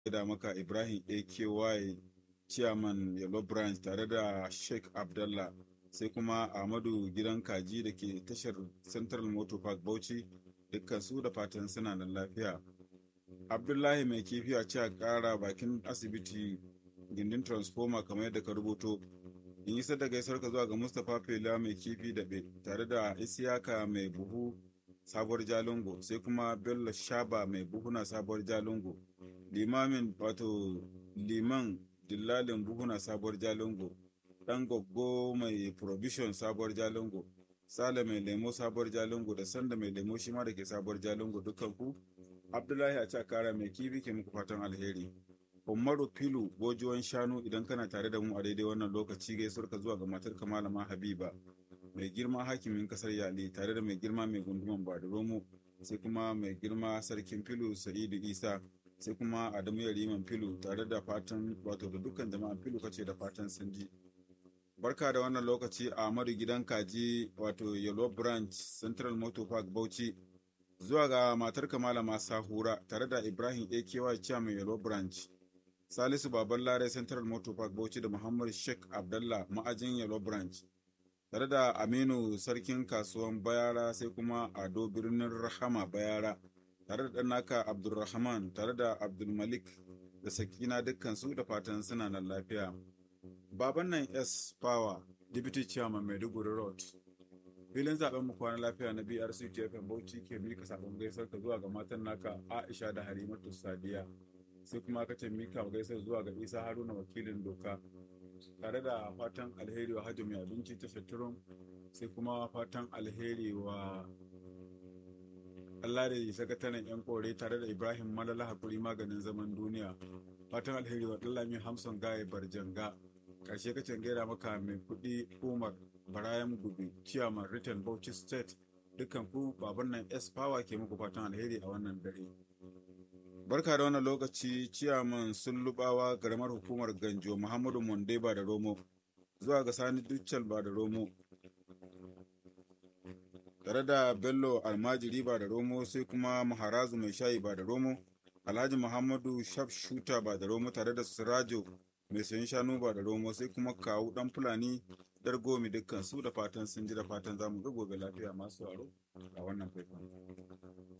da maka Ibrahim AKY Chairman Yellow Branch tare da Sheikh Abdallah sai kuma Ahmadu Gidan Kaji da ke tashar Central Motor Park Bauchi dukkan su da fatan suna nan lafiya. Abdullahi mai kifi a ce a ƙara bakin asibiti gindin transformer kamar yadda ka rubuto. In yi da gaisuwar ka zuwa ga Mustapha Fela mai kifi da be tare da Isiyaka mai buhu sabuwar Jalingo sai kuma Bello Shaba mai buhuna sabuwar Jalingo. Limamin wato liman dillalin buhuna sabuwar Jalingo. Ɗan goggo mai provision sabuwar Jalingo. Sale mai lemo sabuwar Jalingo da Sanda mai lemo shi ma da ke sabuwar Jalingo dukkan ku. Abdullahi a Cakara mai kifi ke muku fatan alheri. Umaru Filu gojuwan shanu idan kana tare da mu a daidai wannan lokaci gaisuwar ka zuwa ga matar malama Habiba mai girma hakimin kasar Yali tare da mai girma mai gunduman Badaromo sai kuma mai girma sarkin Filu Sa'idu Isa sai kuma Adamu Yariman Filu tare da fatan wato da dukkan jama'an Filu kace da fatan sun ji. Barka da wannan lokaci Ahmadu Gidan Kaji wato Yellow Branch Central Motor Park Bauchi zuwa ga matar malama Sahura tare da Ibrahim AKY Chairman Yellow Branch. Salisu Baban Lare Central Motor Park Bauchi da Muhammad Sheikh Abdallah ma'ajin Yellow Branch. Tare da Aminu Sarkin Kasuwan Bayara sai kuma Ado Birnin Rahama Bayara. Tare da ɗanaka Abdulrahman tare da Abdulmalik da Sakina dukkansu da fatan suna nan lafiya. Baban nan S Power, Deputy Chairman Maiduguri Road. Filin zaben mu kwana lafiya na BRC TFM Bauchi ke mika sabon gaisar ka zuwa ga matan naka Aisha da Halimatu Sadiya. sai kuma aka ce mika gaisar zuwa ga isa haruna wakilin doka tare da fatan alheri wa hajji mai abinci ta shaturun sai kuma fatan alheri wa Allah da sakataren yan kore tare da ibrahim malala hakuri maganin zaman duniya fatan alheri wa dallami hamson gaye barjanga karshe kacin gaira maka mai kudi umar barayan gubi ciyaman written bauchi state dukkan ku baban nan s power ke muku fatan alheri a wannan dare Barka da wannan lokaci ciyaman sun lubawa garamar hukumar Ganjo Muhammadu Monde ba da Romo zuwa ga Sani Duccal ba da Romo. Tare da Bello Almajiri ba da Romo sai kuma Maharazu mai shayi ba da Romo, Alhaji Muhammadu Shuta ba da Romo tare da Sirajo mai sayan shanu ba da Romo sai kuma kawu dan Fulani Dargomi dukkan su da fatan sun ji da fatan zamu ga gobe lafiya masu aro a wannan faifan.